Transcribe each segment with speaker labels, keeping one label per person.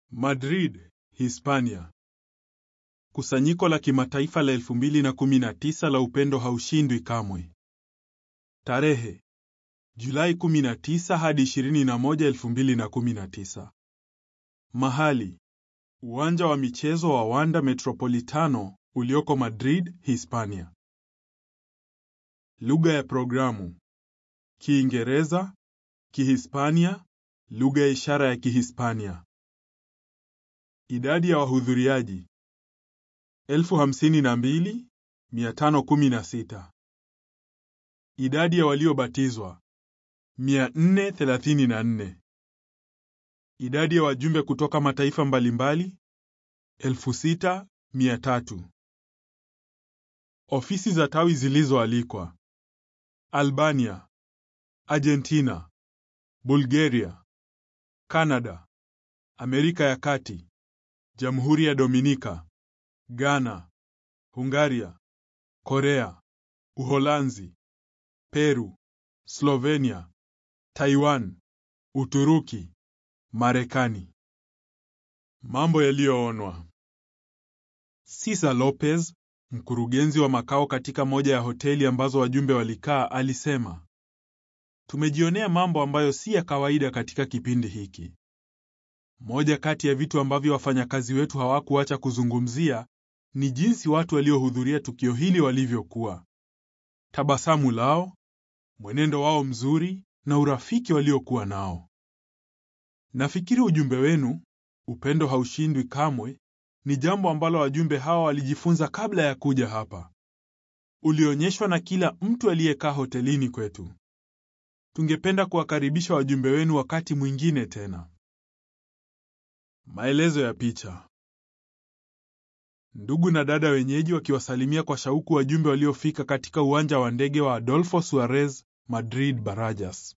Speaker 1: Madrid, Hispania. Kusanyiko la kimataifa la 2019 la upendo haushindwi kamwe. Tarehe: Julai 19 hadi 21, 2019. Mahali: Uwanja wa michezo wa Wanda Metropolitano ulioko Madrid, Hispania. Lugha ya programu: Kiingereza, Kihispania, lugha ya ishara ya Kihispania. Idadi ya wahudhuriaji 52516. Idadi ya waliobatizwa 434. Idadi ya wajumbe kutoka mataifa mbalimbali 6300. Ofisi za tawi zilizoalikwa: Albania, Argentina, Bulgaria, Canada, Amerika ya Kati, Jamhuri ya Dominika, Ghana, Hungaria, Korea, Uholanzi, Peru, Slovenia, Taiwan, Uturuki, Marekani. Mambo yaliyoonwa. Cesar Lopez, mkurugenzi wa makao katika moja ya hoteli ambazo wajumbe walikaa, alisema, Tumejionea mambo ambayo si ya kawaida katika kipindi hiki. Moja kati ya vitu ambavyo wafanyakazi wetu hawakuacha kuzungumzia ni jinsi watu waliohudhuria tukio hili walivyokuwa. Tabasamu lao, mwenendo wao mzuri na urafiki waliokuwa nao. Nafikiri ujumbe wenu, upendo haushindwi kamwe, ni jambo ambalo wajumbe hawa walijifunza kabla ya kuja hapa. Ulionyeshwa na kila mtu aliyekaa hotelini kwetu. Tungependa kuwakaribisha wajumbe wenu wakati mwingine tena. Maelezo ya picha. Ndugu na dada wenyeji wakiwasalimia kwa shauku wajumbe waliofika katika uwanja wa ndege wa Adolfo Suarez, Madrid Barajas.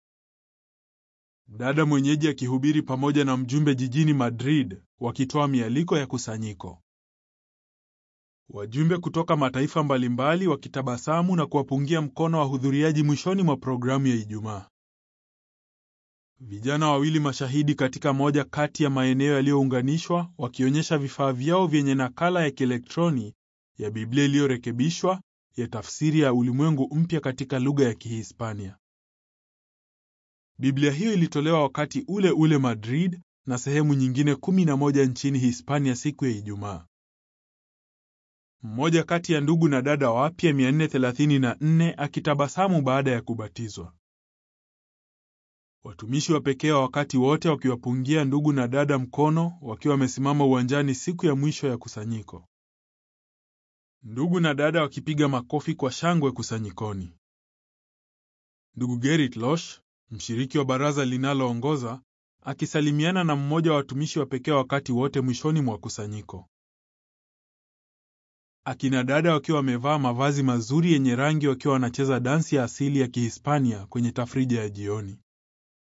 Speaker 1: Dada mwenyeji akihubiri pamoja na mjumbe jijini Madrid wakitoa mialiko ya kusanyiko. Wajumbe kutoka mataifa mbalimbali wakitabasamu na kuwapungia mkono wahudhuriaji mwishoni mwa programu ya Ijumaa. Vijana wawili mashahidi katika moja kati ya maeneo yaliyounganishwa wakionyesha vifaa vyao vyenye nakala ya kielektroni ya Biblia iliyorekebishwa ya tafsiri ya Ulimwengu Mpya katika lugha ya Kihispania. Biblia hiyo ilitolewa wakati ule ule Madrid na sehemu nyingine kumi na moja nchini Hispania siku ya Ijumaa. Mmoja kati ya ndugu na dada wapya 434 akitabasamu baada ya kubatizwa. Watumishi wa pekee wa wakati wote wakiwapungia ndugu na dada mkono wakiwa wamesimama uwanjani siku ya mwisho ya kusanyiko. Ndugu na dada wakipiga makofi kwa shangwe kusanyikoni. Ndugu Gerrit Losh, mshiriki wa baraza linaloongoza, akisalimiana na mmoja wa watumishi wa pekee wakati wote mwishoni mwa kusanyiko. Akina dada wakiwa wamevaa mavazi mazuri yenye rangi wakiwa wanacheza dansi ya asili ya Kihispania kwenye tafrija ya jioni.